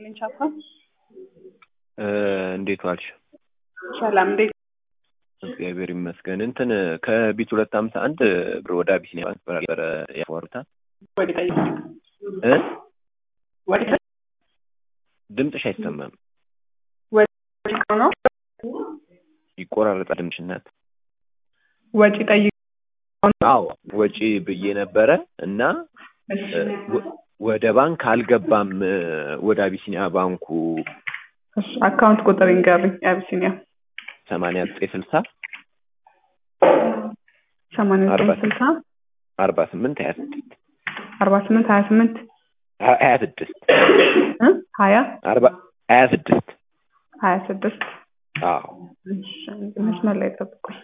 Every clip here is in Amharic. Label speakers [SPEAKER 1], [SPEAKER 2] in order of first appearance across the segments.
[SPEAKER 1] ይስጥልኝ ቻፓ።
[SPEAKER 2] እንዴት ዋልሽ?
[SPEAKER 1] ሰላም እንዴት?
[SPEAKER 2] እግዚአብሔር ይመስገን። እንትን ከቢት ሁለት ሀምሳ አንድ ብር ወደ አቢሲኒያ ባንክ ነበረ ያወሩታል
[SPEAKER 1] ወደ ጠይቅ
[SPEAKER 2] እ
[SPEAKER 1] ወደ
[SPEAKER 2] ድምፅሽ አይሰማም፣
[SPEAKER 1] ጠይቅ ነው
[SPEAKER 2] ይቆራረጣል ድምፅሽ እናት።
[SPEAKER 1] ወጪ ጠይቅ
[SPEAKER 2] አዎ ወጪ ብዬ ነበረ እና ወ- ወደ ባንክ አልገባም። ወደ አቢሲኒያ ባንኩ
[SPEAKER 1] እሺ፣ አካውንት ቁጥር ይንገሩኝ። የአቢሲኒያ
[SPEAKER 2] ሰማንያ ዘጠኝ ስልሳ
[SPEAKER 1] ሰማንያ ዘጠኝ
[SPEAKER 2] አርባ
[SPEAKER 1] ስልሳ
[SPEAKER 2] አርባ ስምንት ሀያ ስድስት
[SPEAKER 1] አርባ ስምንት ሀያ ስምንት
[SPEAKER 2] ሀያ ስድስት
[SPEAKER 1] እ ሀያ
[SPEAKER 2] አርባ ሀያ ስድስት
[SPEAKER 1] ሀያ ስድስት
[SPEAKER 2] አዎ
[SPEAKER 1] እሺ፣ መስመር ላይ ጠብቁኝ።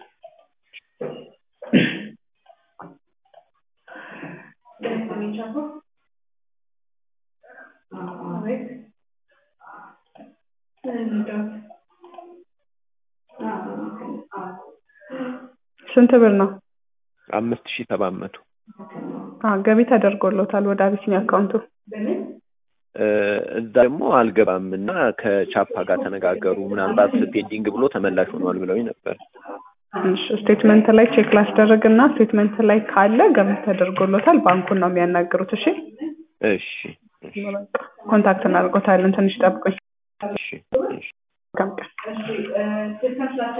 [SPEAKER 1] ስንት ብር ነው?
[SPEAKER 2] አምስት ሺህ ሰባት መቶ
[SPEAKER 1] አ ገቢ ተደርጎሎታል ወደ አቢሲኒያ አካውንቱ።
[SPEAKER 2] እ እዛ ደግሞ አልገባም እና ከቻፓ ጋር ተነጋገሩ ምናልባት ፔንዲንግ ብሎ ተመላሽ ሆኗል ብለውኝ ነበር።
[SPEAKER 1] እሺ ስቴትመንት ላይ ቼክ ላስደረግ እና ስቴትመንት ላይ ካለ ገቢ ተደርጎሎታል። ባንኩን ነው የሚያናግሩት። እሺ
[SPEAKER 2] እሺ እሺ
[SPEAKER 1] በቃ ኮንታክት እናደርጎታለን። ትንሽ ጠብቁኝ።
[SPEAKER 2] እሺ እሺ
[SPEAKER 1] መልካም ቀን